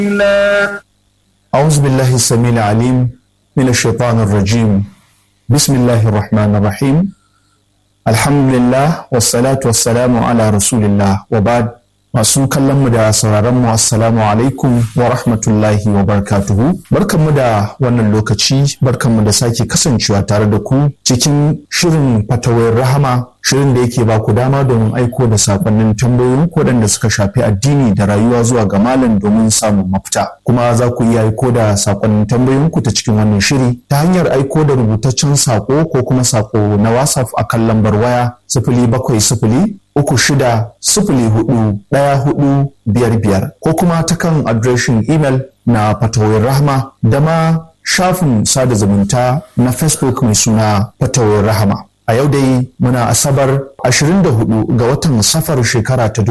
أعوذ بالله السميع العليم من الشيطان الرجيم بسم الله الرحمن الرحيم الحمد لله والصلاة والسلام على رسول الله وبعد masu kallon mu da sauraron mu assalamu alaikum wa rahmatullahi wa barakatuhu barkanmu da wannan lokaci barkanmu da sake kasancewa tare da ku cikin shirin fatawar rahama shirin da yake ba ku dama domin aiko da sakonnin tambayoyin waɗanda suka shafi addini da rayuwa zuwa ga malam domin samun mafita kuma za ku iya aiko da sakonnin tambayoyin ku ta cikin wannan shiri ta hanyar aiko da rubutaccen sako ko kuma sako na whatsapp a kan lambar waya sifili bakwai sifili uku shida sifili hudu ɗaya hudu biyar biyar ko kuma ta kan adireshin imel na fatawar rahama da ma shafin sada zumunta na facebook mai suna fatawar rahama a yau dai muna asabar 24 ga watan safar shekara ta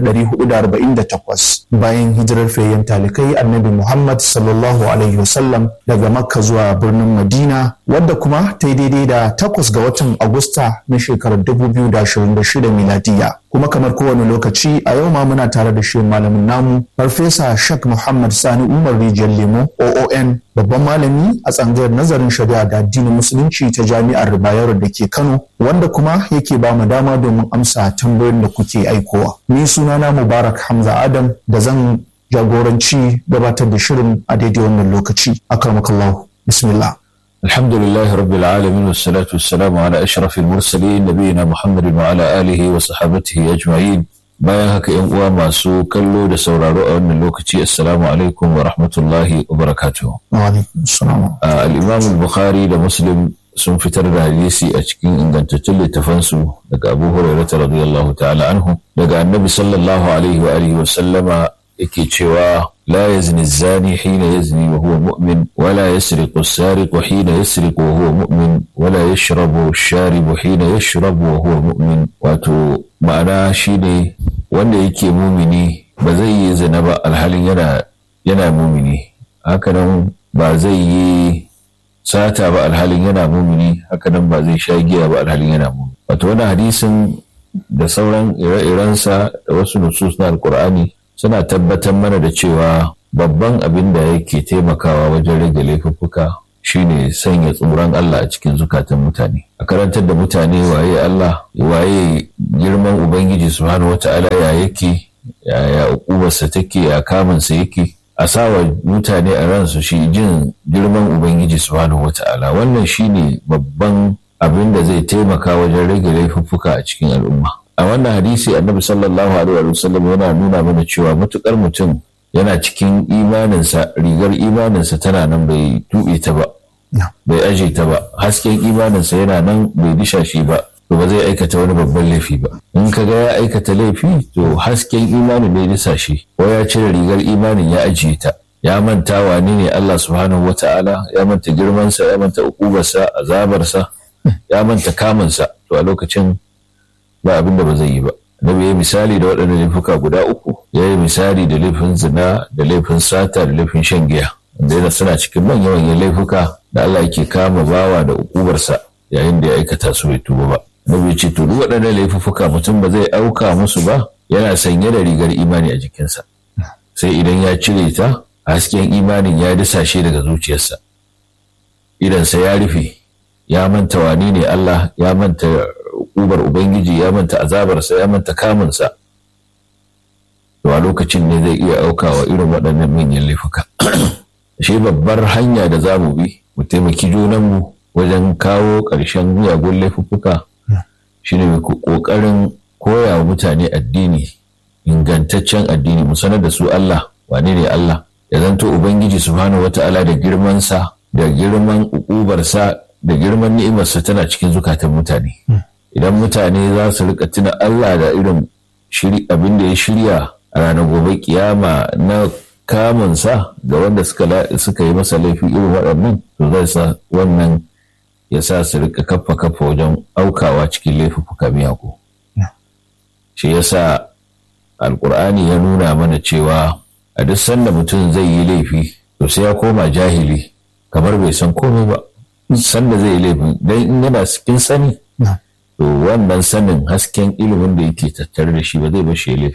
1448 bayan hijirar fayyan talikai annabi muhammad sallallahu alaihi wasallam daga makka zuwa birnin madina wadda kuma ta yi daidai da takwas ga watan agusta na shekarar 2026 miladiya kuma kamar kowane lokaci a yau ma muna tare da shi malamin namu farfesa shak muhammad sani umar rijiyar lemo oon babban malami a tsangayar nazarin shari'a da addinin musulunci ta jami'ar bayero da ke kano wanda kuma yake ba mu dama domin amsa tambayoyin da kuke aikowa ni sunana mubarak hamza adam da zan jagoranci gabatar da shirin a daidai wannan lokaci akramakallahu bismillah الحمد لله رب العالمين والصلاة والسلام على أشرف المرسلين نبينا محمد وعلى آله وصحابته أجمعين bayan haka yan uwa masu kallo da sauraro a wannan lokaci assalamu alaikum wa rahmatullahi wa barakatuh al-imam al-bukhari da muslim sun fitar da hadisi a cikin ingantattun littafansu daga abu hurairah radiyallahu ta'ala anhu daga annabi sallallahu alaihi wa alihi wa sallama yake cewa لا يزني الزاني حين يزني وهو مؤمن ولا يسرق السارق حين يسرق وهو مؤمن ولا يشرب الشارب حين يشرب وهو مؤمن wato ma'ana shine wanda yake mumini ba zai yi zina ba alhalin yana yana mumini hakanan ba zai yi sata ba alhalin yana mumini hakanan ba zai sha giya ba alhalin yana mumini wato wannan hadisin da sauran ire-irensa da wasu nusus na alkur'ani suna tabbatar mana da cewa babban abin da yake taimakawa wajen rage laifuffuka shine sanya tsoron Allah a cikin zukatan mutane a karantar da mutane waye Allah waye girman ubangiji subhanahu wata'ala ya yake ya ukubarsa take ya kamunsa yake a sawa mutane a ransu shi jin girman ubangiji subhanahu wata'ala wannan shine babban abin da zai taimaka wajen rage laifuffuka a cikin al'umma a wannan hadisi annabi sallallahu alaihi wa sallam yana nuna mana cewa matukar mutum yana cikin imaninsa rigar imaninsa tana nan bai tuɓe ta ba bai aje ta ba hasken imaninsa yana nan bai disha shi ba to ba zai aikata wani babban laifi ba in ka ga ya aikata laifi to hasken imanin ne disa shi ko ya cire rigar imanin ya ajiye ta ya manta wane ne Allah subhanahu wata'ala ya manta girmansa ya manta ukubarsa azabarsa ya manta kamunsa to a lokacin ba abin da ba zai yi ba Nabi ya misali da waɗannan laifuka guda uku ya yi misali da laifin zina da laifin sata da laifin shan giya wanda yana suna cikin manyan manyan laifuka da Allah yake kama bawa da ukubarsa yayin da ya aikata su bai tuba ba Nabi ya ce to duk waɗannan laifuka mutum ba zai auka musu ba yana sanye da rigar imani a jikinsa sai idan ya cire ta hasken imanin ya disashe daga zuciyarsa idansa ya rufe ya manta wane ne Allah ya manta ubar Ubangiji ya manta azabarsa ya manta kamunsa to a lokacin ne zai iya aukawa irin waɗannan manyan laifuka shi babbar hanya da za mu bi mu taimaki junanmu wajen kawo ƙarshen miyagun laifuka shine mai ƙoƙarin koya wa mutane addini ingantaccen addini mu sanar da su Allah wane ne Allah ya zanto Ubangiji subhanahu wata'ala da girmansa da girman ukubarsa da girman ni'imarsa tana cikin zukatan mutane idan mutane za su rika tuna Allah da irin abin da ya shirya a ranar gobe kiyama na kamunsa ga wanda suka yi masa laifi irin waɗannan to zai sa wannan ya sa su rika kaffa kaffa wajen aukawa cikin laifuka miyagu shi ya sa alkur'ani ya nuna mana cewa a duk sanda mutum zai yi laifi to sai ya koma jahili kamar bai san komai ba sanda zai yi laifi don in yana cikin sani to wannan sanin hasken ilimin da yake tattare da shi ba zai bashi laifin ba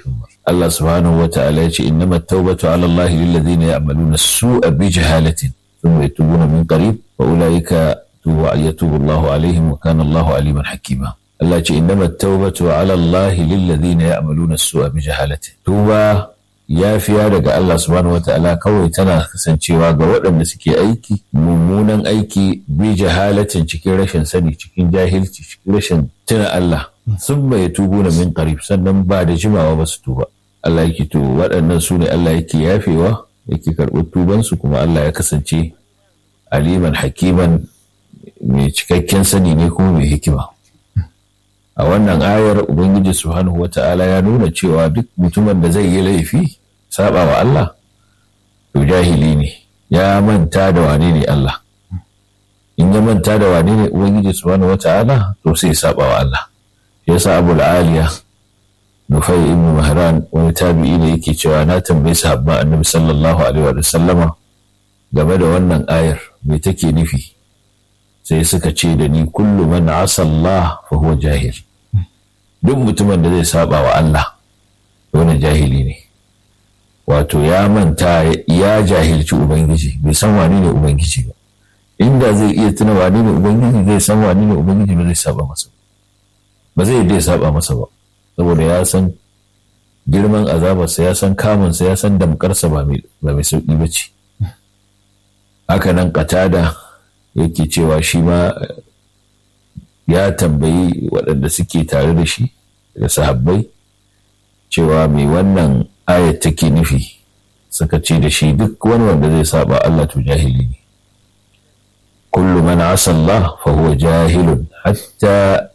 Allah subhanahu wa ta'ala ya ce innama tawbatu ala Allah lil ladina ya'maluna su'a bi jahalatin thumma yatubuna min qarib wa ulaika yatubu Allah alaihim wa kana Allah aliman hakima Allah ce innama tawbatu ala Allah lil ladina ya'maluna su'a bi jahalatin tuba yafiya daga Allah subhanahu wa ta'ala kawai tana kasancewa ga waɗanda suke aiki mummunan aiki bi jahalatin cikin rashin sani cikin jahilci cikin rashin tuna Allah sun bai tubu na min qarib sannan ba da jimawa ba su tuba Allah yake to waɗannan su ne Allah yake yafewa yake karɓar tubansu kuma Allah ya kasance aliman hakiman mai cikakken sani ne kuma mai hikima a wannan ayar ubangiji subhanahu wata'ala ya nuna cewa duk mutumin da zai yi laifi saba wa Allah to jahili ne ya manta da wane ne Allah in ya manta da wane ne ubangiji subhanahu wata'ala to sai saba wa Allah yasa abul aliya nufai ibn mahran wani tabi'i ne yake cewa na tambayi sahabban annabi sallallahu alaihi wa sallama game da wannan ayar me take nufi sai suka ce da ni kullu man asa Allah fa huwa jahil duk mutumin da zai saba wa Allah wani jahili ne wato ya manta ya jahilci ubangiji bai san wani ne ubangiji ba inda zai iya tuna wani ne ubangiji zai san wani ne ubangiji ba zai saba masa ba zai dai saba masa ba saboda ya san girman azabarsa ya san kamunsa ya san damkarsa ba mai sauƙi ba ce haka nan katada yake cewa shi ma ya tambayi waɗanda suke tare da shi da sahabbai cewa mai wannan ayat take nufi suka ce da shi duk wani wanda zai saba Allah to jahili ne kullu man asa Allah fa huwa jahilun hatta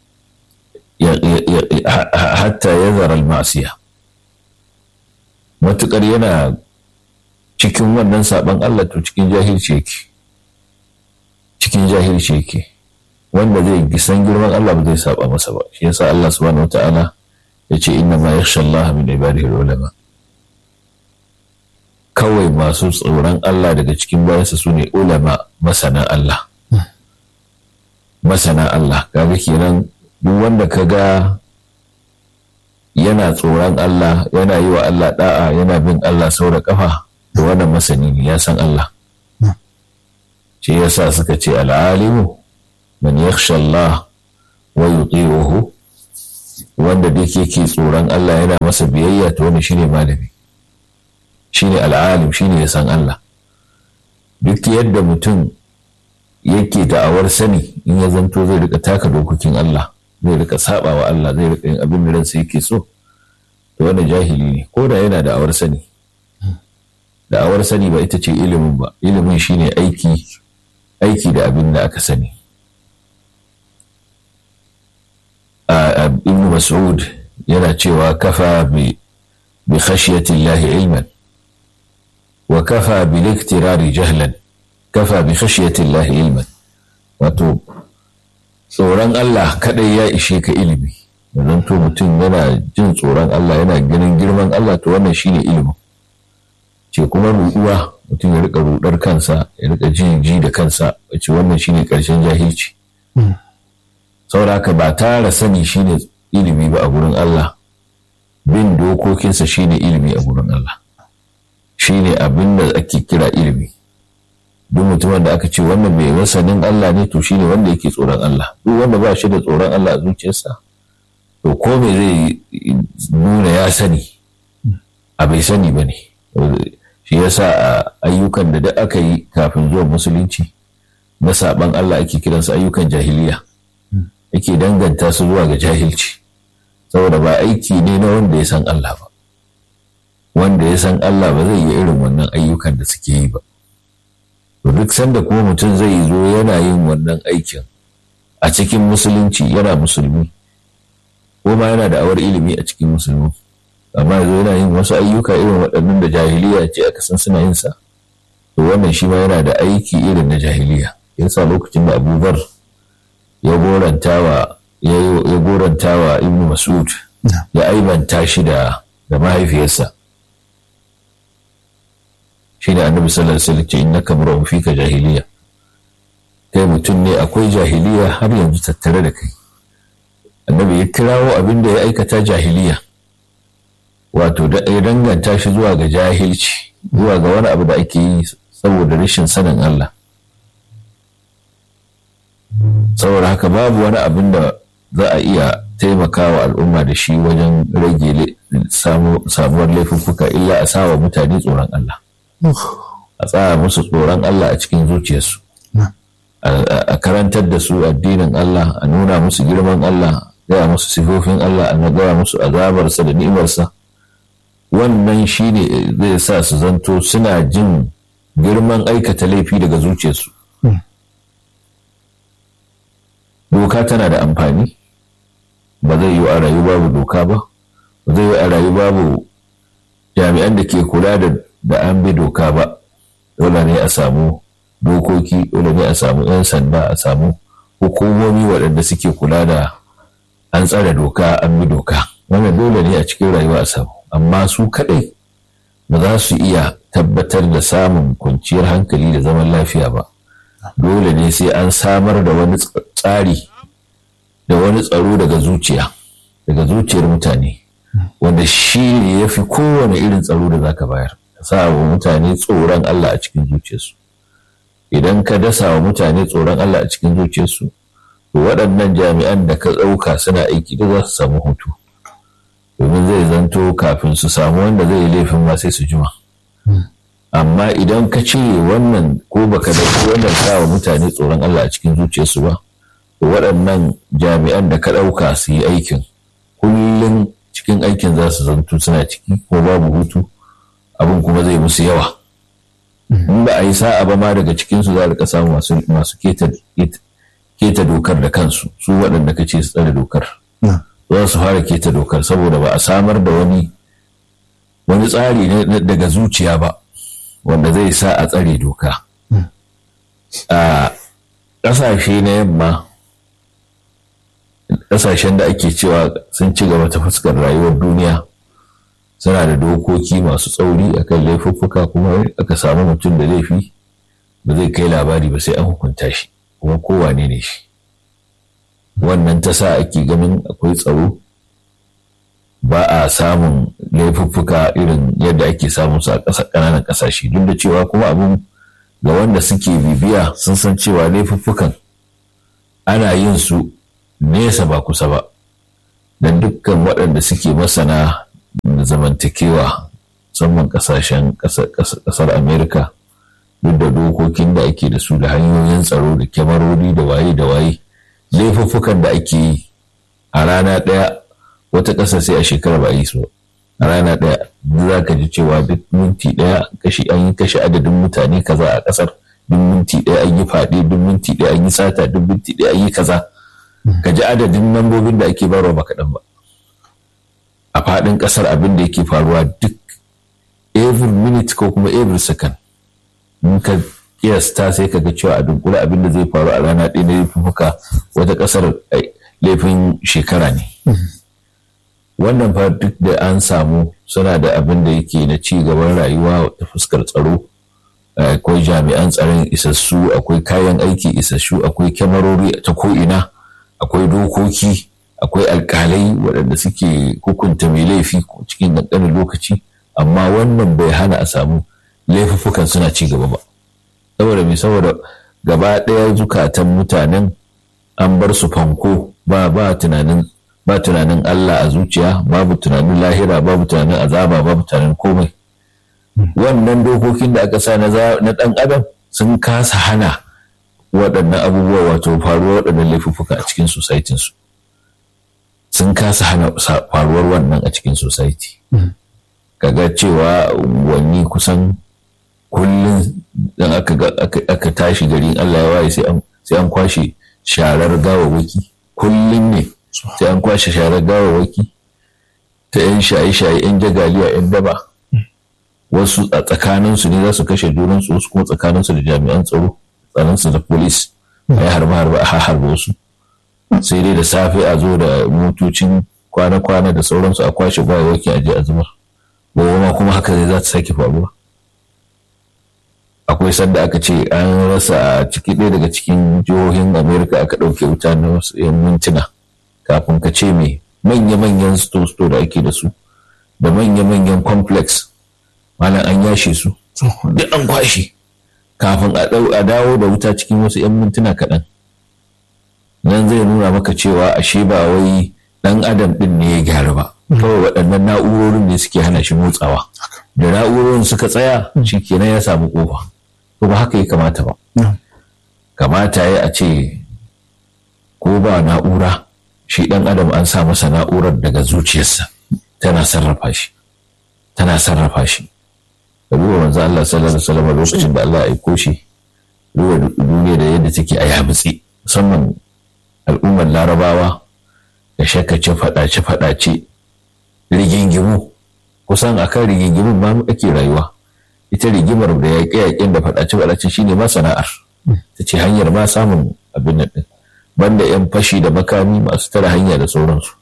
hatta yazara al-ma'siya matukar yana cikin wannan saban Allah to cikin jahilci yake cikin jahilci yake wanda zai san girman Allah ba zai saba masa ba shi yasa Allah subhanahu wata'ala ya ce inna ma yakhsha Allah min ibadihi ulama kawai masu tsoron Allah daga cikin bayansa su ne ulama masana Allah masana Allah kaga kenan duk wanda ka ga yana tsoron Allah yana yi wa Allah da'a yana bin Allah sau da kafa da wannan masani ne ya san Allah shi yasa suka ce al'alimu man yakhsha Allah wa yuti'uhu wanda duk yake tsoron Allah yana masa biyayya to wani shine malami shine al'alim shine ya san Allah duk yadda mutum yake da'awar sani in ya zanto zai rika taka dokokin Allah zai rika saba wa Allah zai rika yin abin da ransa yake so to wannan jahili ne ko da yana da'awar sani da'awar sani ba ita ce ilimin ba ilimin shine aiki aiki da abin da aka sani ibn mas'ud yana cewa kafa bi bi khashyati Allah ilman wa kafa bil iktirari jahlan kafa bi khashyati Allah ilman wato tsoron Allah kadai ya ishe ka ilimi yanzu to mutum yana jin tsoron Allah yana ganin girman Allah to wannan shine ilimin ce kuma ruɗuwa mutum ya rika rudar kansa ya rika jin ji da kansa wace wannan shine karshen jahilci sauraka ba tara sani shine ilimi ba a gurin Allah bin dokokinsa shine ilimi a gurin Allah shine abin da ake kira ilimi duk mutumin da aka ce wannan mai masanin Allah ne to shine wanda yake tsoron Allah duk wanda ba shi da tsoron Allah a zuciyarsa to ko me zai nuna ya sani a bai sani ba ne shi yasa a ayyukan da duk aka yi kafin zuwa musulunci na saban Allah ake kiransu ayyukan jahiliya ake danganta su zuwa ga jahilci saboda ba aiki ne na wanda ya san Allah ba wanda ya san Allah ba zai yi irin wannan ayyukan da suke yi ba to duk sanda kuma mutum zai zo yana yin wannan aikin a cikin musulunci yana musulmi ko ma yana da awar ilimi a cikin musulmi amma yanzu yana yin wasu ayyuka irin waɗannan da jahiliya ce aka san suna yin sa to wannan shi ma yana da aiki irin na jahiliya yasa lokacin da Abu Dhar ya gorantawa ya gorantawa Ibn Mas'ud ya aibanta shi da da mahaifiyarsa shi ne annabi sallallahu alaihi wasallam ce innaka mar'un fika jahiliya kai mutum ne akwai jahiliya har yanzu tattare da kai annabi ya kirawo abin da ya aikata jahiliya wato ya danganta shi zuwa ga jahilci zuwa ga wani abu da ake yi saboda rashin sanin Allah saboda haka babu wani abin da za a iya taimakawa al'umma da shi wajen rage samuwar laifuffuka illa a sawa mutane tsoron Allah a tsaya musu tsoron Allah a cikin zuciyarsu a karantar da su addinin Allah a nuna musu girman Allah gaya musu sifofin Allah a gaya musu azabarsa da ni'imarsa wannan shi ne zai sa su zanto suna jin girman aikata laifi daga zuciyarsu doka tana da amfani ba zai yi a rayu babu doka ba ba zai yi a rayu babu jami'an da ke kula da an bi doka ba dole ne a samu dokoki dole ne a samu 'yan sanda a samu hukumomi waɗanda suke kula da an tsare doka an bi doka wannan dole ne a cikin rayuwa a samu amma su kaɗai ba za su iya tabbatar da samun kwanciyar hankali da zaman lafiya ba dole ne sai an samar da wani tsari da wani tsaro daga zuciya daga zuciyar mutane wanda shi ne ya fi kowane irin tsaro da za ka bayar ka sa wa mutane tsoron Allah a cikin zuciyarsu idan ka dasa wa mutane tsoron Allah a cikin zuciyarsu to waɗannan jami'an da ka ɗauka suna aiki da za su samu hutu domin zai zanto kafin su samu wanda zai yi laifin ma sai su jima amma idan ka cire wannan ko baka da wannan sa wa mutane tsoron Allah a cikin zuciyarsu ba to waɗannan jami'an da ka ɗauka su yi aikin kullum cikin aikin za su zanto suna ciki ko babu hutu abin kuma zai musu yawa in ba a yi sa'a ba ma daga cikinsu za a rika samu masu keta dokar da kansu su waɗanda ka ce su tsare dokar za su fara keta dokar saboda ba a samar da wani wani tsari daga zuciya ba wanda zai sa a tsare doka a ƙasashe na yamma ƙasashen da ake cewa sun ci gaba ta fuskar rayuwar duniya suna da dokoki masu tsauri akan laifuffuka kuma aka samu mutum da laifi ba zai kai labari ba sai an hukunta shi kuma kowane ne shi wannan ta sa ake ganin akwai tsaro ba a samun laifuffuka irin yadda ake samun su a ƙananan ƙasashe duk da cewa kuma abin ga wanda suke bibiya sun san cewa laifuffukan ana yin su nesa ba kusa ba don dukkan waɗanda suke masana da zamantakewa musamman ƙasashen ƙasar amerika duk da dokokin da ake da su da hanyoyin tsaro da kyamarori da waye da waye laifuffukan da ake yi a rana ɗaya wata ƙasa sai a shekara ba a yi su a rana ɗaya za ka ji cewa duk minti ɗaya kashi an yi kashe adadin mutane kaza a ƙasar duk minti ɗaya an yi faɗi duk minti ɗaya an yi sata duk minti ɗaya an yi kaza ka ji adadin lambobin da ake barwa ba kaɗan ba a faɗin ƙasar abin da yake faruwa duk every minute ko kuma every second in ka kiyasta sai ka ga cewa a dunkula abin da zai faru a rana ɗaya na laifuka wata ƙasar laifin shekara ne wannan fa duk da an samu suna da abin da yake na ci gaban rayuwa ta fuskar tsaro akwai jami'an tsaron isassu akwai kayan aiki isassu akwai kyamarori ta ko'ina akwai dokoki akwai alkalai waɗanda suke hukunta mai laifi cikin ƙanƙanin lokaci amma wannan bai hana a samu laifuffukan suna ci gaba ba saboda mai saboda gaba ɗaya zukatan mutanen an bar su fanko ba ba tunanin ba tunanin Allah a zuciya babu tunanin lahira babu tunanin azaba babu tunanin komai wannan dokokin da aka sa na ɗan adam sun kasa hana waɗannan abubuwa wato faruwar waɗannan laifuffuka a cikin societinsu sun kasa hana faruwar wannan a cikin society kaga cewa wani kusan kullum dan aka tashi garin Allah ya waye sai an kwashe sharar gawawaki kullum ne sai an kwashe sharar gawawaki ta 'yan shaye-shaye 'yan jagaliya 'yan daba wasu a tsakaninsu ne za su kashe junansu wasu kuma tsakaninsu da jami'an tsaro tsaninsu da polis a yi harba-harba a harba wasu sai dai da safe a zo da motocin kwana-kwana da sauransu a kwashe gawawaki a je a zubar gobe ma kuma haka zai za ta sake faruwa akwai sanda aka ce an rasa a ciki ɗaya daga cikin jihohin amerika aka ɗauke wuta na wasu yan mintuna kafin ka ce mai manya-manyan sto-sto da ake da su da manya-manyan complex malam an yashe su duk an kwashe kafin a dawo da wuta cikin wasu 'yan mintuna kaɗan nan zai nuna maka cewa ashe ba wai ɗan adam ɗin ne ya gyara ba kawai waɗannan na'urorin ne suke hana shi motsawa da na'urorin suka tsaya shi kenan ya samu ƙofa to ba haka ya kamata ba kamata ya a ce ko ba na'ura shi ɗan adam an sa masa na'urar daga zuciyarsa tana sarrafa shi tana sarrafa shi da duba manzo Allah sallallahu alaihi wasallam lokacin da Allah ya aiko shi duba duniya da yadda take a yabutse musamman al'ummar larabawa da shakace fadace fadace rigingimu kusan akan rigingimun ma ake rayuwa ita rigimar da yaƙe yaƙen da fadace fadace shine ma sana'ar ta ce hanyar ma samun abin nan din banda yan fashi da makami masu tara hanya da sauransu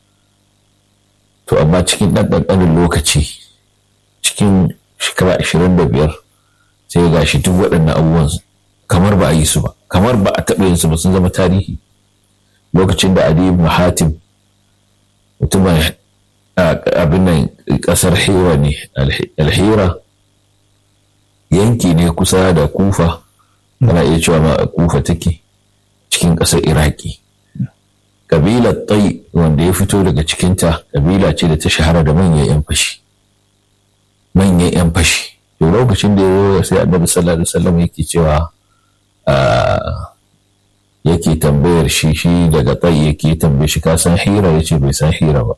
to amma cikin ɗan ɗanɗanin lokaci cikin shekara ashirin da biyar sai ga shi duk waɗannan abubuwan kamar ba a yi su ba kamar ba a taɓa yin su ba sun zama tarihi lokacin da adi ibn hatim mutumin abin nan ƙasar hira ne alhira yanki ne kusa da kufa ana iya cewa ma kufa take cikin ƙasar iraki kabilar tai wanda ya fito daga cikinta kabila ce da ta shahara da manyan 'yan fashi manyan 'yan fashi to lokacin da ya sai annabi sallallahu alaihi wasallam yake cewa yake tambayar shi shi daga tai yake tambaye shi ka san hira yace bai san hira ba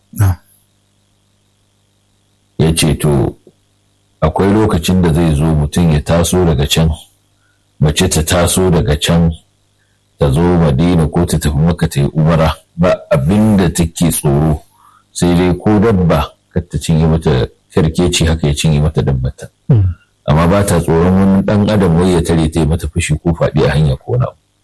ya ce to akwai lokacin da zai zo mutum ya taso daga can mace ta taso daga can ta zo madina ko ta tafi maka ta yi umara ba abin da take tsoro sai dai ko dabba kar ta cinye mata kyarkeci haka ya cinye mata dabbata amma ba ta tsoron wani dan adam wai ya tare ta yi mata fushi ko faɗi a hanya ko na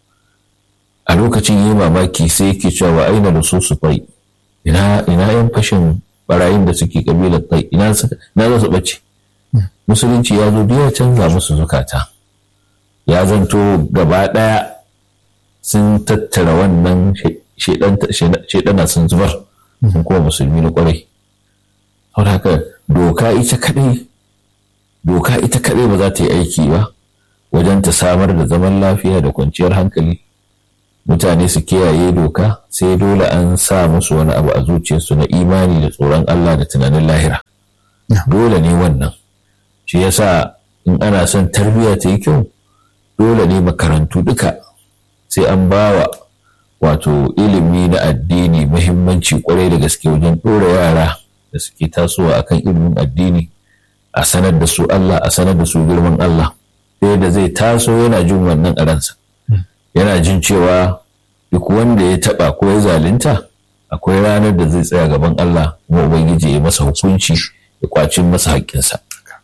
a lokacin yi mamaki sai yake cewa wa aina da so su fai ina ina yan fashin barayin da suke kabilar tai ina za su bace musulunci ya zo ya canza musu zukata ya zanto gaba ɗaya sun tattara wannan shaidana sun zubar sun kuma musulmi na kwarai saboda haka doka ita kadai doka ita kadai ba za ta yi aiki ba wajen ta samar da zaman lafiya da kwanciyar hankali mutane su kiyaye doka sai dole an sa musu wani abu a zuciyarsu na imani da tsoron Allah da tunanin lahira dole ne wannan shi yasa in ana son tarbiyya ta yi kyau dole ne makarantu duka sai an bawa wato ilimi na addini muhimmanci kwarai da gaske wajen ɗora yara da suke tasowa akan ilimin addini a sanar da su Allah a sanar da su girman Allah sai da zai taso yana jin wannan a ransa yana jin cewa duk wanda ya taba ko ya zalunta akwai ranar da zai tsaya gaban Allah kuma ubangiji ya masa hukunci ya kwacin masa haƙƙinsa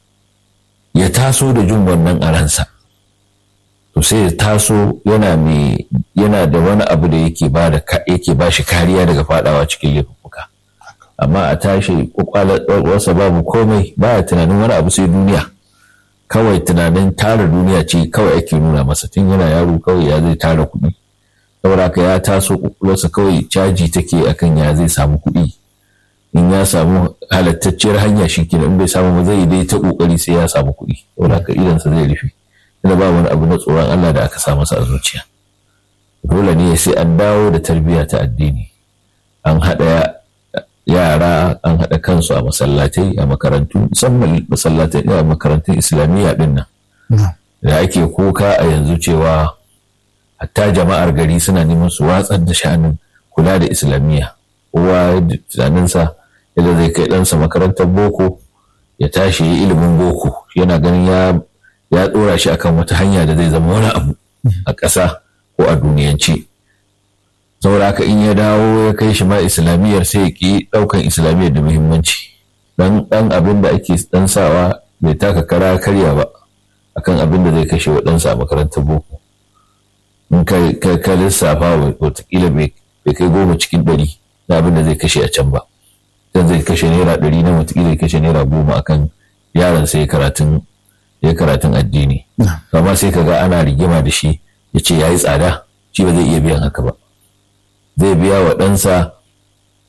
ya taso da jin wannan a ransa to sai ya taso yana mai yana da wani abu da yake ba da yake ba shi kariya daga fadawa cikin laifuka amma a tashi kwakwalarsa babu komai baya tunanin wani abu sai duniya kawai tunanin tara duniya ce kawai ake nuna masa tun yana yaro kawai ya zai tara kuɗi saboda haka ya taso kwakwalwarsa kawai caji take akan ya zai samu kuɗi in ya samu halattacciyar hanya shi kenan in bai samu ba zai dai ta kokari sai ya samu kuɗi saboda haka idansa zai rufe tunda ba wani abu na tsoron Allah da aka sa masa a zuciya dole ne sai an dawo da tarbiyya ta addini an haɗa yara an haɗa kansu a masallatai a makarantu musamman masallatai a makarantun islamiyya ɗin nan da ake kuka a yanzu cewa hatta jama'ar gari suna neman su watsar da sha'anin kula da islamiyya kowa da tunaninsa yadda zai kai ɗansa makarantar boko ya tashi ya ilimin boko yana ganin ya ya ɗora shi akan wata hanya da zai zama wani abu a ƙasa ko a duniyance saboda haka in ya dawo ya kai shi ma islamiyyar sai ya ƙi ɗaukan islamiyyar da muhimmanci dan ɗan abin da ake ɗan sawa bai taka kara karya ba akan abin da zai kashe wa ɗansa a makarantar boko in ka lissafa watakila bai kai goma cikin ɗari na abin da zai kashe a can ba dan zai kashe naira ɗari na watakila ya kashe naira goma akan yaron sai karatun ya karatun addini amma sai ka ga ana rigima da shi ya ce ya yi tsada shi ba zai iya biyan haka ba zai biya wa ɗansa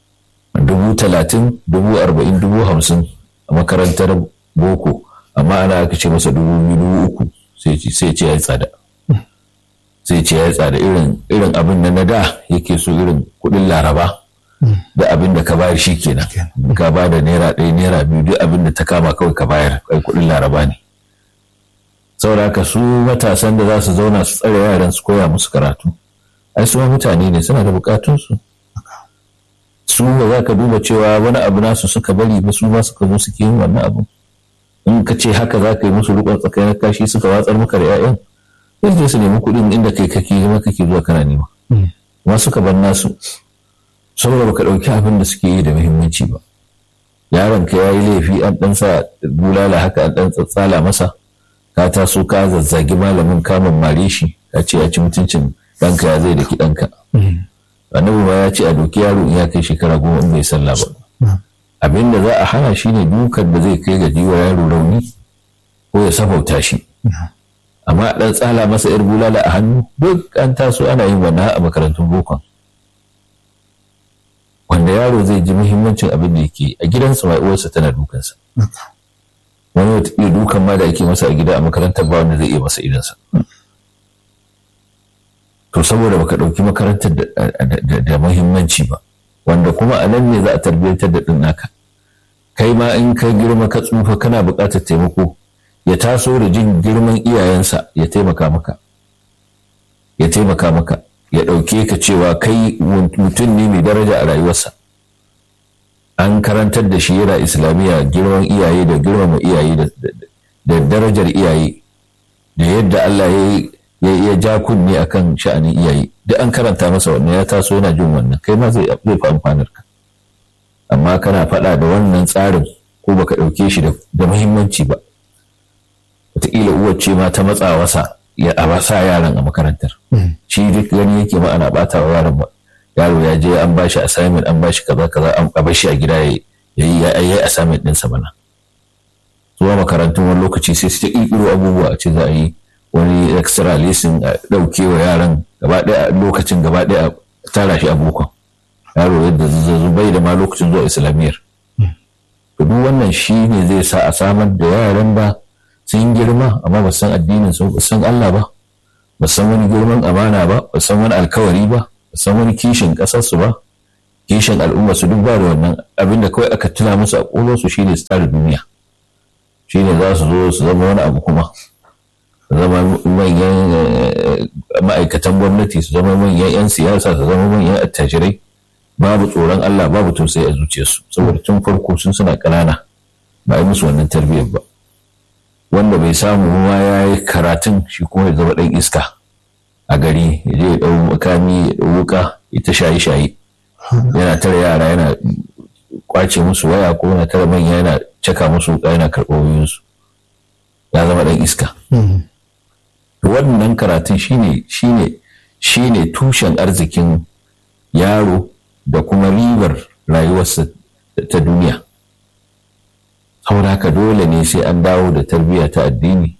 dubu talatin dubu arba'in dubu hamsin a makarantar boko amma ana aka ce masa dubu biyu dubu uku sai ce ya yi tsada sai ce ya yi tsada irin abin da na da yake so irin kuɗin laraba da abin da ka bayar shi kenan ka ba da naira ɗaya naira biyu duk abin da ta kama kawai ka bayar kai kuɗin laraba ne saboda haka su matasan da za su zauna su tsare yaran su koya musu karatu ai su mutane ne suna da bukatunsu su ba za ka duba cewa wani abu nasu suka bari ba su ma suka zo suke yin wannan abu in ka ce haka za ka yi musu rukun tsakanin kashi suka watsar maka da 'ya'yan sai je su nemi kuɗin inda kai kake zama kake zuwa kana nema ma suka bar nasu saboda baka ɗauki abin da suke yi da muhimmanci ba yaron ka yayi laifi an ɗan sa bulala haka an ɗan tsatsala masa ka taso ka zazzagi malamin ka mammare shi ka ce ya ci mutuncin ɗanka ya zai daki ɗanka annabi ma ya ce a doki yaro in ya kai shekara goma in bai sallah ba abin da za a hana shi ne dukan da zai kai ga jiwa yaro rauni ko ya safauta shi amma a ɗan tsala masa yar bulala a hannu duk an taso ana yin wannan a makarantun bokon wanda yaro zai ji muhimmancin abin da yake a gidansa mai uwarsa tana dukansa wani wata iya dukan ma da ake masa a gida a makarantar ba wanda zai iya masa idansa to saboda baka ɗauki makarantar da muhimmanci ba wanda kuma a nan ne za a tarbiyyantar da ɗin naka kai ma in ka girma ka tsufa kana buƙatar taimako ya taso da jin girman iyayensa ya taimaka maka ya taimaka maka ya ɗauke ka cewa kai mutum ne mai daraja a rayuwarsa an karantar da shi yana islamiyya girman iyaye da girmama iyaye da darajar iyaye da yadda Allah ya ya ja kunne akan sha'anin iyaye duk an karanta masa wannan ya taso yana jin wannan kai ma zai fi amfanar ka amma kana faɗa da wannan tsarin ko baka ɗauke shi da muhimmanci ba wataƙila uwar ce ma ta matsa wasa ya a sa yaran a makarantar shi duk gani yake ma ana ɓata wa yaran ba yaro ya je an bashi assignment an bashi kaza kaza an bar shi a gida ya yi ya yi assignment ɗinsa bana zuwa makarantun wani lokaci sai su ta ƙirƙiro abubuwa a ce za a yi wani extra lesson a ɗauke wa yaran gaba ɗaya lokacin gaba ɗaya a tara shi a bokon yaro yadda zazzazu bai da ma lokacin zuwa islamiyyar to duk wannan shi ne zai sa a samar da yaran ba sun girma amma ba san addinin su ba san Allah ba ba san wani girman amana ba ba san wani alkawari ba ba san wani kishin ƙasar su ba kishin al'umma su duk ba da wannan abinda kawai aka tuna musu a ƙolo su shine su tara duniya shine za su zo su zama wani abu kuma zama manyan ma'aikatan gwamnati su zama manyan 'yan siyasa su zama manyan attajirai babu tsoron Allah babu tausayi a zuciyarsu saboda tun farko sun suna ƙanana ba yi musu wannan tarbiyyar ba wanda bai samu ma ya yi karatun shi kuma ya zama ɗan iska a gari ya je ya ɗau makami ya ɗau wuka ya ta shaye-shaye yana tara yara yana kwace musu waya ko yana tara manya yana caka musu wuka yana karɓar wayoyinsu ya zama ɗan iska wannan karatun shine shine shine tushen arzikin yaro da kuma ribar rayuwarsa ta duniya saboda haka dole ne sai an dawo da tarbiyya ta addini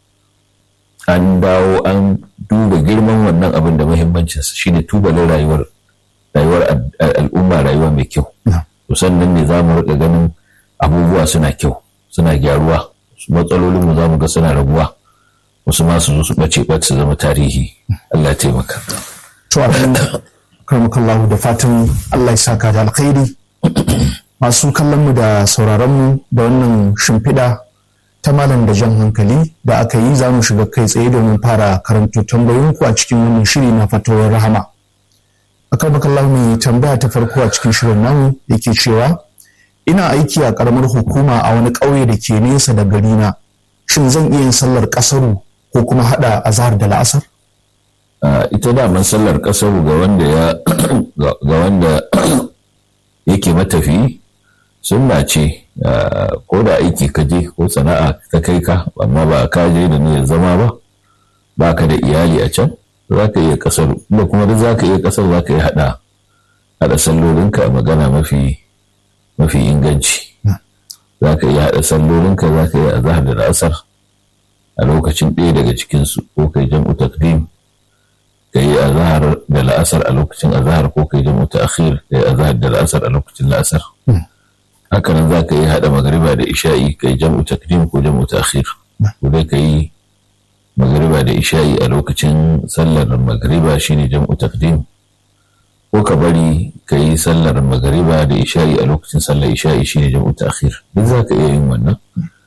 an dawo an duba girman wannan abin da muhimmancinsa shine tubalin rayuwar rayuwar al'umma rayuwa mai kyau to sannan ne za mu riƙa ganin abubuwa suna kyau suna gyaruwa su matsalolinmu za mu ga suna raguwa wasu masu zo su ɓace ɓace su zama tarihi Allah ya taimaka. To karmakallahu da fatan Allah ya saka da alkhairi masu kallon mu da sauraron mu da wannan shimfiɗa ta malam da jan hankali da aka yi za mu shiga kai tsaye domin fara karanto tambayoyinku a cikin wannan shiri na fatawar rahama. A karmakallahu mai tambaya ta farko a cikin shirin namu yake cewa ina aiki a karamar hukuma a wani ƙauye da ke nesa da garina shin zan iya yin sallar ƙasaru ko kuma haɗa azhar da la'asar? ita daman sallar ƙasaru ga wanda ya ga wanda yake matafi sunna ce ko da aiki ka je ko sana'a ta kai ka amma ba ka je da niyyar zama ba ba ka da iyali a can za ka iya ƙasaru da kuma duk za ka iya ƙasar za ka iya haɗa haɗa sallolinka a magana mafi mafi inganci za ka iya haɗa sallolinka za ka iya azahar da la'asar a lokacin ɗaya daga cikinsu ko kai jam'u takdim ka yi azahar azhar da la'asar a lokacin azhar ko kai jam'u ta'khir kai azhar da la'asar a lokacin la'asar haka nan za ka yi haɗa magariba da isha'i kai jam'u takdim ko jam'u ta'khir ko dai ka yi magariba da isha'i a lokacin sallar magariba shine jam'u takdim ko ka bari ka yi sallar magariba da isha'i a lokacin sallar isha'i shine jam'u ta'khir duk za ka iya yin wannan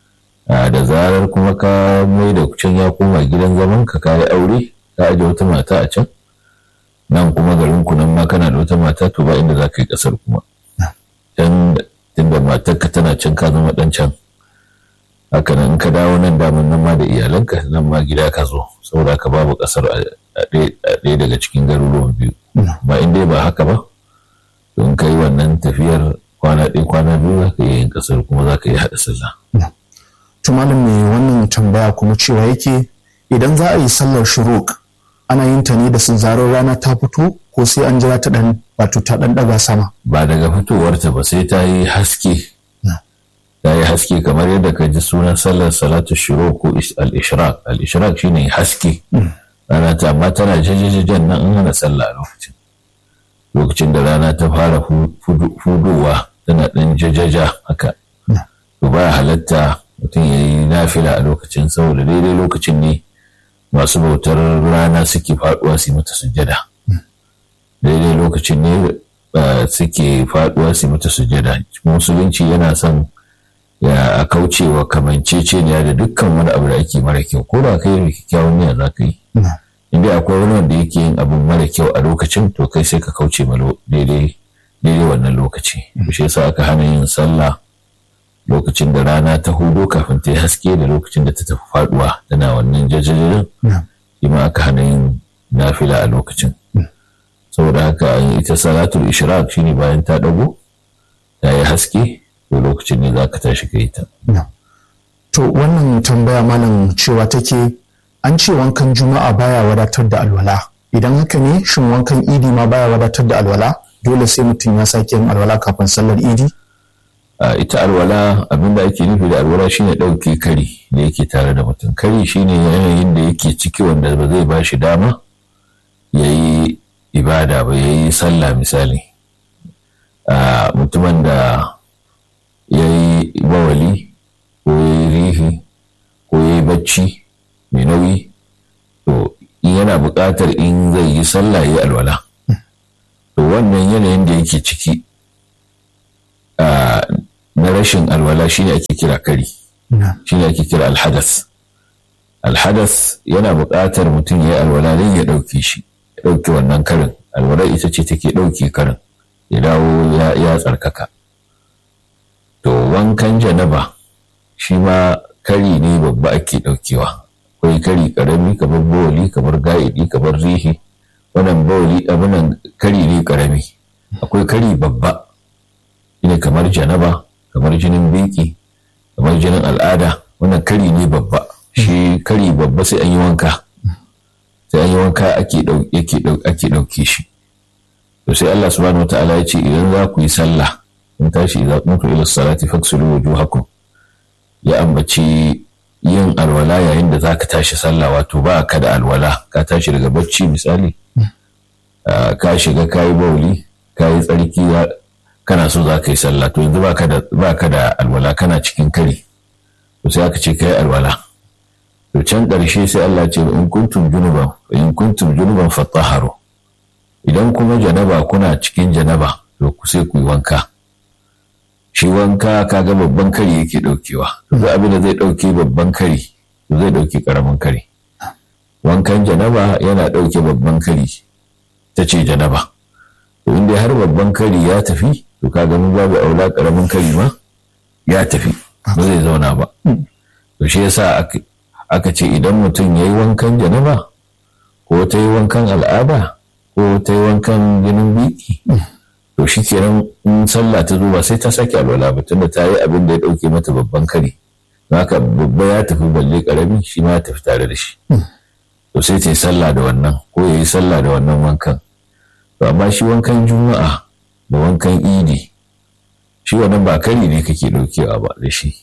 da zarar kuma ka mai da can ya koma gidan zaman ka kayi aure ka aje wata mata a can nan kuma garin ku nan ma kana da wata mata to ba inda za ka yi kasar kuma can tunda matarka tana can ka zama dan can haka nan ka dawo nan daman nan ma da iyalanka nan ma gida ka zo saboda ka babu kasar a ɗaya daga cikin garuruwan biyu ba in dai ba haka ba don ka yi wannan tafiyar kwana ɗaya kwana biyu za ka yi yin kasar kuma za ka yi haɗa sallah. to malam mai wannan tambaya kuma cewa yake idan za a yi sallar shuruk ana yin ta ne da sun zarar rana ta fito ko sai an jira ta dan wato ta dan daga sama ba daga fitowarta ba sai ta yi haske ta yi haske kamar yadda ka ji sunan sallar salatu shuruk ko al-ishraq al-ishraq shine haske rana ta amma tana jajajajen nan an hana sallah a lokacin lokacin da rana ta fara fudowa tana dan jajaja haka to baya halatta mutum ya yi nafila a lokacin saboda daidai lokacin ne masu bautar rana suke faduwa su mata sujjada daidai lokacin ne suke faduwa su mata sujjada musulunci yana son ya kaucewa kamanceceniya da dukkan wani abu da ake mara kyau ko da kai da kyakkyawan niyya za ka yi inda akwai wani wanda yake yin abin mara kyau a lokacin to kai sai ka kauce ma daidai daidai wannan lokaci shi yasa aka hana yin sallah lokacin da rana ta hudu kafin ta yi haske da lokacin da ta tafi faduwa tana wannan jajajirin shi ma aka hana yin nafila a lokacin saboda haka ita salatul ishraq shine bayan ta dago ta yi haske to lokacin ne za ka tashi ka yi ta to wannan tambaya malam cewa take an ce wankan juma'a baya wadatar da alwala idan haka ne shin wankan idi ma baya wadatar da alwala dole sai mutum ya sake yin alwala kafin sallar idi ita alwala abinda ake nufi da alwala shine ɗauke kari da yake tare da mutum kari shine yanayin da yake ciki wanda ba zai ba shi dama ya yi ibada ba ya yi sallah misali mutumin da ya yi bawali ko ya yi rihi ko ya yi bacci mai nauyi to yana buƙatar in zai yi sallah ya yi alwala to wannan yanayin da yake ciki na rashin alwala shine ake kira kari shine ake kira alhadas alhadas yana buƙatar mutum ya yi alwala don ya ɗauke shi ya ɗauke wannan karin alwala ita ce take ɗauke karin ya dawo ya tsarkaka to wankan janaba shi ma kari ne babba ake ɗaukewa akwai kari ƙarami kamar bawali kamar ga'idi kamar rihi wannan bawali abinan kari ne ƙarami akwai kari babba ne kamar janaba kamar jinin biki kamar jinin al'ada wannan kari ne babba shi kari babba sai an yi wanka sai an yi wanka ake ɗauke shi to sai Allah subhanahu wataala ya ce idan za ku yi sallah in tashi idza qumtu ila salati faghsilu wujuhakum ya ambaci yin alwala yayin da zaka tashi sallah wato ba ka da alwala ka tashi daga bacci misali ka shiga kayi bauli kayi tsarki kana so za ka yi sallah to yanzu ba ka da alwala kana cikin kari to sai aka ce kai alwala to can ƙarshe sai Allah ce in kuntum junuban in kuntum junuban fatahharu idan kuma janaba kuna cikin janaba to ku sai ku yi wanka shi wanka kaga babban kari yake daukewa to abin da zai dauke babban kari to zai dauke karamin kari wankan janaba yana dauke babban kari ta ce janaba to inda har babban kari ya tafi to kaga mun babu aula karamin kari ma ya tafi ba zai zauna ba to shi yasa aka ce idan mutum ya yi wankan janaba ko ta yi wankan al'ada ko ta yi wankan jinin biki to shi kenan in sallah ta zo ba sai ta sake alwala ba tunda ta yi abin da ya ɗauke mata babban kare haka babba ya tafi balle karami shi ma ya tafi tare da shi to sai ta yi sallah da wannan ko ya yi sallah da wannan wankan to amma shi wankan juma'a da wankan idi shi wannan ba kari ne kake ɗaukewa ba da shi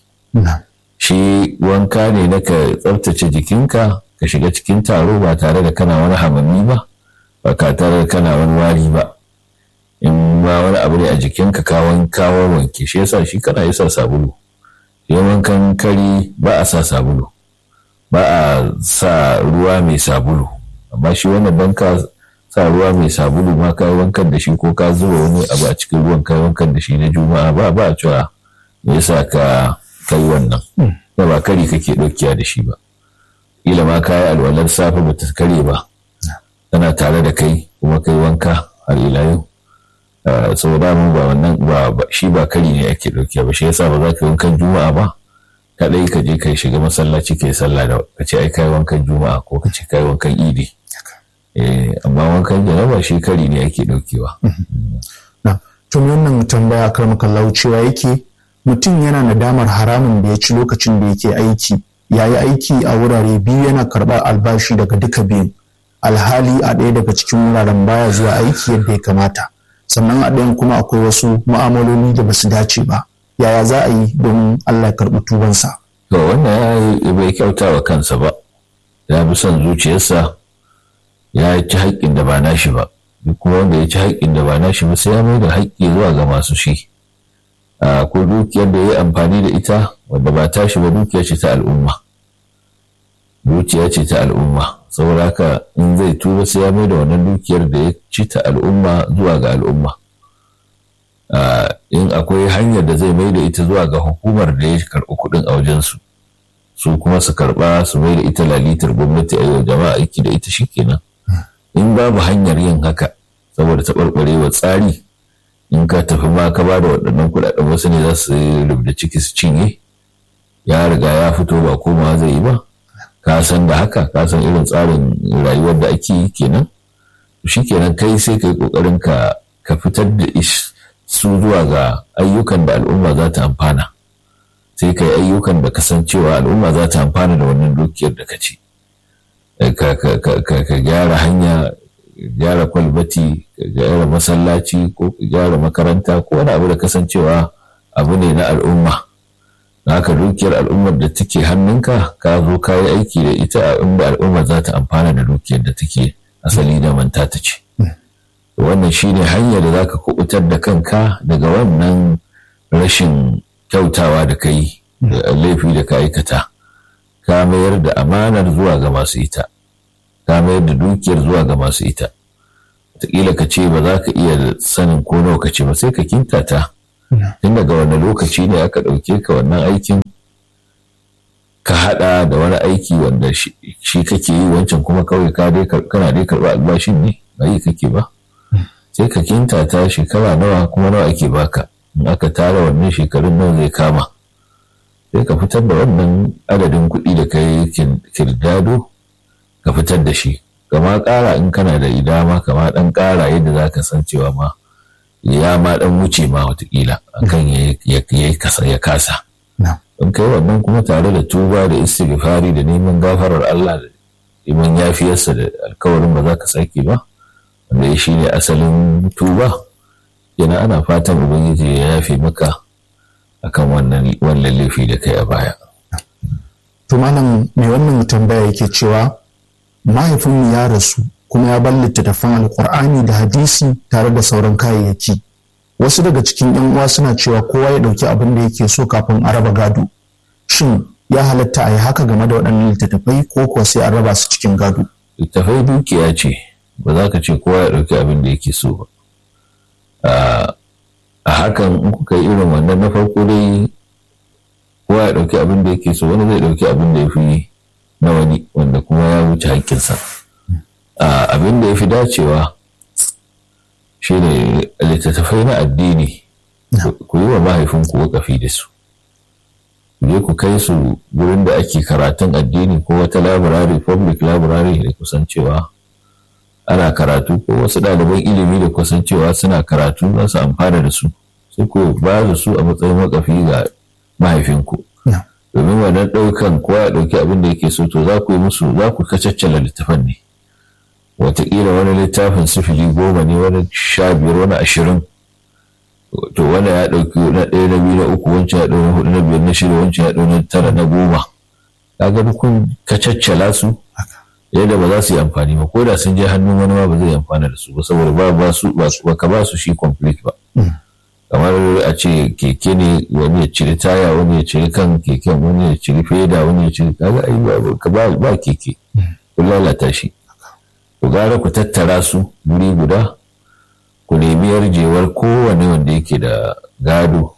shi wanka ne na ka tsaftace jikinka ka shiga cikin taro ba tare da kana wani hamanni ba ba ka tare kana wani wari ba in ma wani abu ne a jikinka kawon kawo wanke shi yasa shi kana yasa sabulu shi wankan kari ba a sa sabulu ba a sa ruwa mai sabulu amma shi wannan ban ka sa ruwa mai sabulu ma ka wankan da shi ko ka zuba wani abu a cikin ruwan ka wankan da shi na juma'a ba ba a cewa me yasa ka kai wannan ba ba kari kake ɗaukiya da shi ba ila ma ka yi alwalar safe ba ta kare ba tana tare da kai kuma kai wanka har ila yau saboda mu ba wannan ba shi ba kari ne ake ɗaukiya ba shi yasa ba za ka wankan juma'a ba kadai ka je ka shiga masallaci ka yi sallah da ka ce ai kai wankan juma'a ko ka ce kai wankan idi amma wankan janaba shi kari ne ake ɗaukewa. tun wannan tambaya kar makallau cewa yake mutum yana nadamar haramun da ya ci lokacin da yake aiki ya yi aiki a wurare biyu yana karɓar albashi daga duka biyun alhali a ɗaya daga cikin wuraren baya zuwa aiki yadda ya kamata sannan a ɗayan kuma akwai wasu mu'amaloli da basu dace ba yaya za a yi don Allah ya karɓi tubansa. To wannan ya bai kyauta wa kansa ba ya bi son zuciyarsa ya ci haƙƙin da ba nashi ba duk kuma wanda ya ci haƙƙin da ba nashi ba sai ya mai da haƙƙi zuwa ga masu shi ko dukiyar da ya yi amfani da ita wadda ba tashi ba dukiya ce ta al'umma dukiya ce ta al'umma saboda haka in zai tuba sai ya mai da wannan dukiyar da ya ci ta al'umma zuwa ga al'umma in akwai hanyar da zai mai da ita zuwa ga hukumar da ya karɓi kuɗin a wajensu su kuma su karɓa su mai da ita lalitar gwamnati a yau jama'a aiki da ita shikenan in babu hanyar yin haka saboda taɓarɓarewa tsari in ka tafi ma ka ba da waɗannan kuɗaɗen wasu ne za su rubda ciki su cinye ya riga ya fito ba komawa zai yi ba ka san da haka ka san irin tsarin rayuwar da ake yi kenan shi kenan kai sai ka yi ƙoƙarin ka ka fitar da su zuwa ga ayyukan da al'umma za ta amfana sai ka yi ayyukan da kasancewa al'umma za ta amfana da wannan dukiyar da ka ci ka gyara hanya gyara kwalbati ka gyara masallaci ko ka gyara makaranta ko wani abu da kasancewa abu ne na al'umma haka dukiyar al'ummar da take hannunka ka zo ka yi aiki da ita a inda al'umma za ta amfana da dukiyar da take asali da manta ta ce wannan shine hanyar da zaka kubutar da kanka daga wannan rashin kyautawa da kai da laifi da ka aikata ka mayar da amanar zuwa ga masu ita ka mayar da dukiyar zuwa ga masu ita wataƙila ka ce ba za ka iya sanin ko nawa ka ce ba sai ka kintata tun daga wani lokaci ne aka ɗauke ka wannan aikin ka haɗa da wani aiki wanda shi kake yi wancan kuma kawai kana dai karɓa albashin ne ba yi kake ba sai ka kintata shekara nawa kuma nawa ake baka in aka tara wannan shekarun nawa zai kama sai ka fitar da wannan adadin kuɗi da ka yi kirdado ka fitar da shi kama ƙara in kana da idama kama ɗan ƙara yadda za ka san cewa ma ya ma ɗan wuce ma watakila akan ya kasa in kai wannan kuma tare da tuba da istighfari da neman gafarar Allah da neman yafiyarsa da alkawarin ba za ka sake ba wanda ya shine asalin tuba yana ana fatan ubangiji ya yafe maka akan wannan wannan laifi da kai a baya to malam mai wannan tambaya yake cewa mahaifinmu ya rasu kuma ya bar littattafan alkur'ani da hadisi tare da sauran kayayyaki wasu daga cikin yan uwa suna cewa kowa ya ɗauki abin da yake so kafin a raba gado shin ya halatta a yi haka game da waɗannan littattafai ko kuwa sai an raba su cikin gado littattafai dukiya ce ba za ka ce kowa ya ɗauki abin da yake so ba a hakan in kuka yi irin wannan na farko dai kowa ya ɗauki abin da yake so wani zai ɗauki abin da ya fi na wani wanda kuma ya wuce haƙƙinsa abin da ya fi dacewa shi ne littattafai na addini ku yi wa mahaifinku wakafi da su je ku kai su wurin da ake karatun addini ko wata laburare public library da kusancewa ana karatu ko wasu ɗaliban ilimi da kusancewa suna karatu za su amfana da su sai ku ba da su a matsayin wakafi ga mahaifinku domin wannan ɗaukan kowa ya ɗauki abin da yake so to za ku yi musu za ku kacaccala littafan ne wataƙila wani littafin sifili goma ne wani sha biyar wani ashirin to wani ya ɗauki na ɗaya na biyu na uku wancan ya ɗau na hudu na biyar na shida wancan ya ɗau na tara na goma kaga kun kacaccala su yadda ba za su yi amfani ba ko da sun je hannun wani ma ba zai amfana da su ba saboda ba ba su ba su ka ba su shi complete ba kamar a ce keke ne wani ya ciri taya wani ya ciri kan keken wani ya ciri feda wani ya ciri kaga ai ba ba keke kun lalata shi ku gara ku tattara su wuri guda ku nemi yarjewar kowane wanda yake da gado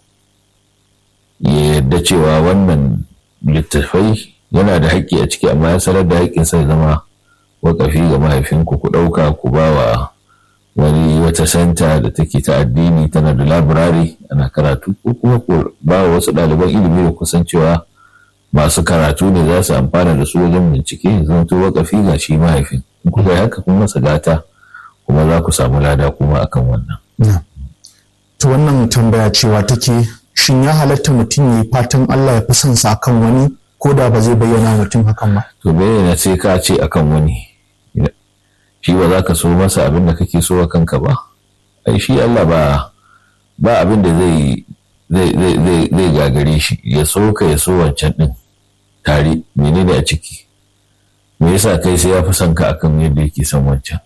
ya yarda cewa wannan littattafai yana da haƙƙi a ciki amma ya sanar da haƙƙinsa ya zama wakafi ga mahaifinku ku ɗauka ku ba wa wani wata santa da take ta addini tana da labirari ana karatu ko kuma ku ba wa wasu ɗaliban ilimi da kusan cewa masu karatu ne za su amfana da su wajen bincike zan to wakafi ga shi mahaifin in kuka yi haka kun masa gata kuma za ku samu lada kuma akan wannan. To wannan tambaya cewa take shin ya halatta mutum ya yi fatan Allah ya fi son sa akan wani ko da ba zai bayyana mutum hakan ba. To bayyana sai ka ce akan wani. Shi ba za ka so masa abin da kake so a kanka ba. Ai shi Allah ba ba abin da zai zai zai gagare shi ya so ka ya so wancan din tare menene a ciki. Me yasa kai sai ya fi son ka akan yadda yake son wancan.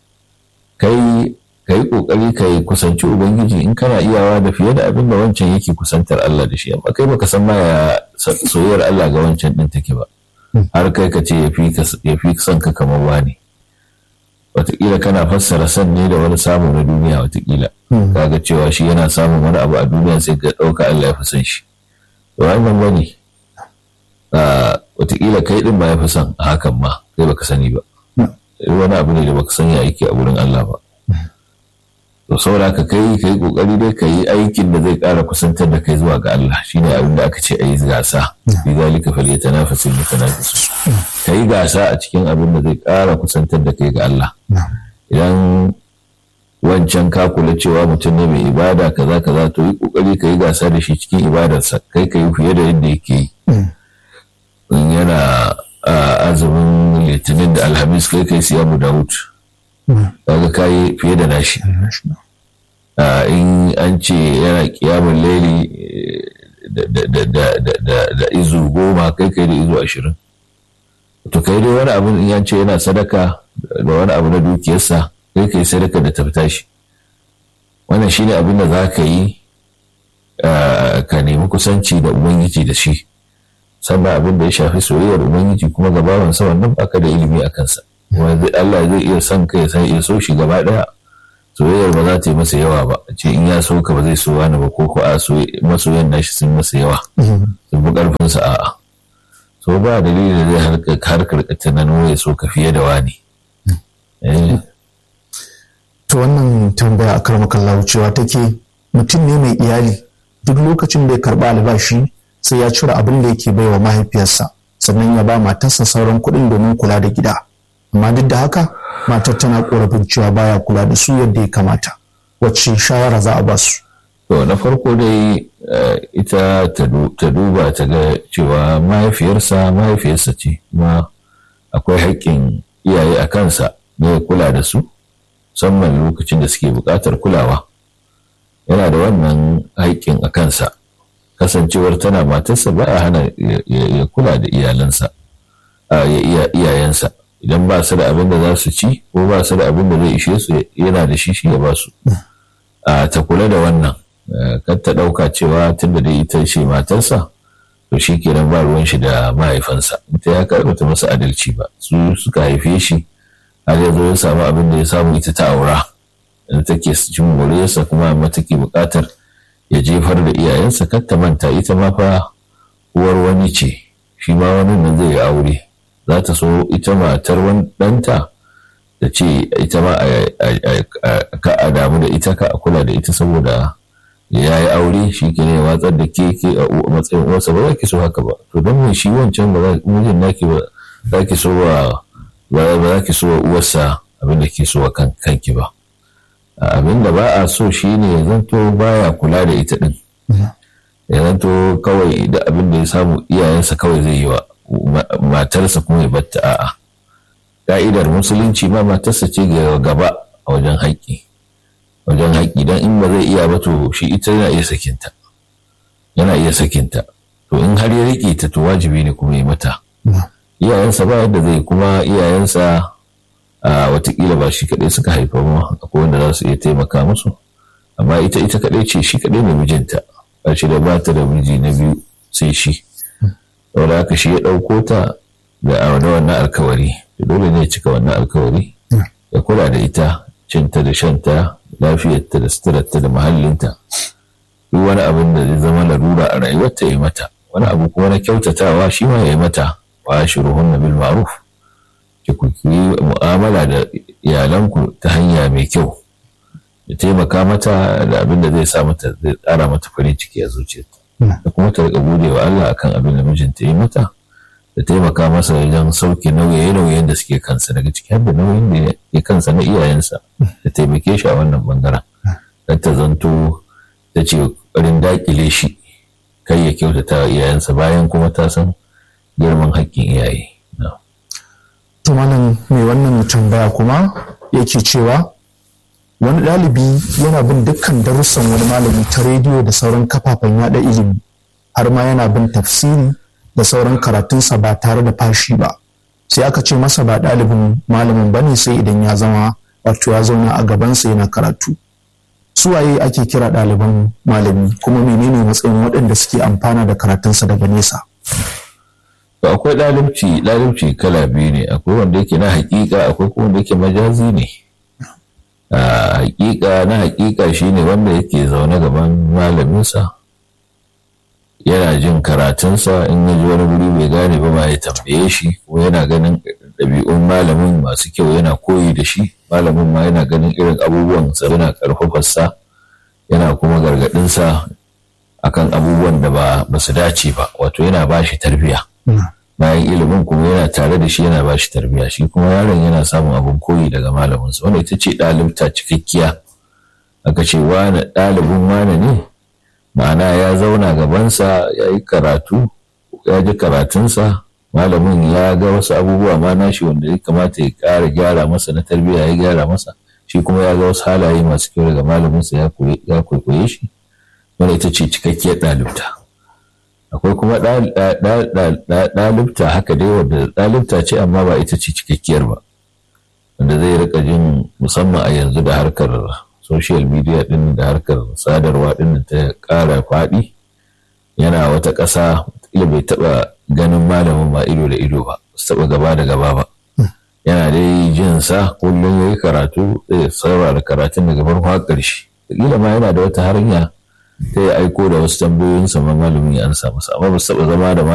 Kai ka yi ƙoƙari ka yi kusanci ubangiji in kana iyawa da fiye da abin da wancan yake kusantar Allah da shi amma kai baka san ma ya soyayyar Allah ga wancan din take ba har kai ka ce ya fi son ka kamar wani wataƙila kana fassara san ne da wani samu na duniya wataƙila kaga cewa shi yana samun wani abu a duniya sai ka ɗauka Allah ya fi son shi to wannan wani wataƙila kai din ba ya fi son a hakan ma kai baka sani ba wani abu ne da baka san ya yake a wurin Allah ba to saboda ka kai kai kokari dai ka yi aikin da zai ƙara kusantar da kai zuwa ga Allah shine abin da aka ce a yi gasa fi zalika falyatanafasul mutanafisun ka yi gasa a cikin abin da zai ƙara kusantar da kai ga Allah idan wancan ka kula cewa mutum ne mai ibada kaza kaza to yi kokari ka yi gasa da shi cikin ibadarsa kai ka yi fiye da yadda yake yi in yana azumin litinin da alhamis kai kai siyamu dawud kaga kayi fiye da nashi in an ce yana kiyamun laili da izu goma kai kai da izu ashirin to kai dai wani abu in ce yana sadaka da wani abu na dukiyarsa kai kai sadaka da tafta shi wannan shine abin da za ka yi ka nemi kusanci da ubangiji da shi sannan abin da ya shafi soyayyar ubangiji kuma gabawansa wannan baka da ilimi a kansa wanda Allah zai iya son ka ya san iya so shi gaba daya soyayyar ba za ta yi masa yawa ba ce in ya so ka ba zai so wani ba ko ko a masoyan nashi sun masa yawa sun fi karfin sa a'a so ba dalili da zai harkar tunanin ya so ka fiye da wani to wannan tambaya a karmakan cewa take mutum ne mai iyali duk lokacin da ya karba albashi sai ya cire abin da yake baiwa mahaifiyarsa sannan ya ba matarsa sauran kuɗin domin kula da gida amma duk da haka matar tana korafin cewa baya kula da su yadda ya kamata wacce shawara za a ba su to na farko dai ita ta duba ta ga cewa mahaifiyarsa mahaifiyarsa ce kuma akwai haƙƙin iyaye a kansa na ya kula da su musamman lokacin da suke buƙatar kulawa yana da wannan haƙƙin a kansa kasancewar tana matarsa ba a hana ya kula da iyalansa ya iyayensa idan ba su da abin da za su ci ko ba su da abin da zai ishe su yana da shi shi ya ba su ta kula da wannan kan ta ɗauka cewa tun da dai ita ce matarsa to shi kenan ba ruwan shi da mahaifansa ita ya karɓa ta masa adalci ba su suka haife shi har ya zo ya samu abin da ya samu ita ta aura da take cin moriyarsa kuma amma take buƙatar ya jefar da iyayensa kar ta manta ita ma fa uwar wani ce shi ma wani nan zai yi aure za ta so ita matar wani ɗanta da ce ita ma ka a damu da ita ka a kula da ita saboda ya yi aure shi ke ne watsar da ke ke a matsayin uwarsa ba za ki so haka ba to don me shi wancan ba za mijin naki ba za ki so wa ba za ki so wa uwarsa abin da ke so wa kanki ba abin da ba a so shi ne ya zanto baya kula da ita din ya zanto kawai da abin da ya samu iyayensa kawai zai yi wa matarsa kuma ya batta a'a ka'idar musulunci ma matarsa ce gaba a wajen haƙƙi wajen haƙƙi don in ba zai iya ba to shi ita yana iya sakinta yana iya sakinta to in har ya riƙe ta to wajibi ne kuma ya mata iyayensa ba yadda zai kuma iyayensa a watakila ba shi kaɗai suka haifa ba akwai wanda za su iya taimaka musu amma ita ita kaɗai ce shi kaɗai ne mijinta ba shi da bata da miji na biyu sai shi saboda haka shi ya ɗauko ta da a wannan alkawari dole ne ya cika wannan alkawari ya kula da ita cinta da shanta lafiyarta da suturarta da mahallinta duk wani abin da zai zama larura a rayuwarta ya yi mata wani abu kuma na kyautatawa shi ma ya yi mata wa shuruhun bil ma'ruf ki ku yi mu'amala da iyalanku ta hanya mai kyau da taimaka mata da abin da zai sa mata zai tsara mata farin ciki a zuciyarta da kuma ta riƙa gode wa Allah akan abin da mijinta yi mata da taimaka masa wajen sauke nauye-nauyen da suke kansa daga ciki har da nauyin da ya kansa na iyayensa da taimake shi a wannan bangaren don ta zanto ta ce ƙoƙarin daƙile shi kai ya kyautata wa iyayensa bayan kuma ta san girman haƙƙin iyaye. To malam mai wannan tambaya kuma yake cewa wani ɗalibi yana bin dukkan darussan wani malami ta rediyo da sauran kafafen yada ilimi har ma yana bin tafsiri da sauran karatunsa ba tare da fashi ba sai aka ce masa ba ɗalibin malamin bane sai idan ya zama wato ya zauna a gabansa yana karatu suwaye ake kira ɗaliban malami kuma menene matsayin waɗanda suke amfana da karatunsa daga nesa akwai ɗalibci ɗalibci kala biyu ne akwai wanda yake na haƙiƙa akwai kuma wanda yake majazi ne a haƙiƙa na haƙiƙa shine wanda yake zaune gaban malaminsa yana jin karatunsa in ya ji wani wuri bai gane ba ma ya tambaye shi ko yana ganin ɗabi'un malamin masu kyau yana koyi da shi malamin ma yana ganin irin abubuwan sa yana ƙarfafarsa yana kuma gargaɗinsa akan abubuwan da ba su dace ba wato yana ba shi tarbiyya bayan ilimin kuma yana tare da shi yana ba shi tarbiyya shi kuma yaron yana samun abin koyi daga malaminsa wanda ita ce ɗalibta cikakkiya aka ce wane ɗalibin wane ne ma'ana ya zauna gabansa ya yi karatu ya ji karatunsa malamin ya ga wasu abubuwa ma nashi wanda ya kamata ya ƙara gyara masa na tarbiyya ya gyara masa shi kuma ya ga wasu halaye masu kyau daga malaminsa ya kwaikwaye shi wanda ita ce cikakkiyar ɗalibta akwai kuma ɗalibta haka dai wadda ɗalibta ce amma ba ita ce cikakkiyar ba wanda zai rika jin musamman a yanzu da harkar social media ɗin da harkar sadarwa ɗin ta ƙara faɗi yana wata ƙasa ila bai taɓa ganin malamin ma ido da ido ba su taɓa gaba da gaba ba yana dai jin sa kullum ya yi karatu zai saurara karatun daga farko har ƙarshe kila ma yana da wata hanya ta ya aiko da wasu tambayoyinsa ma malamin ya ansa masa amma ba su taɓa zama da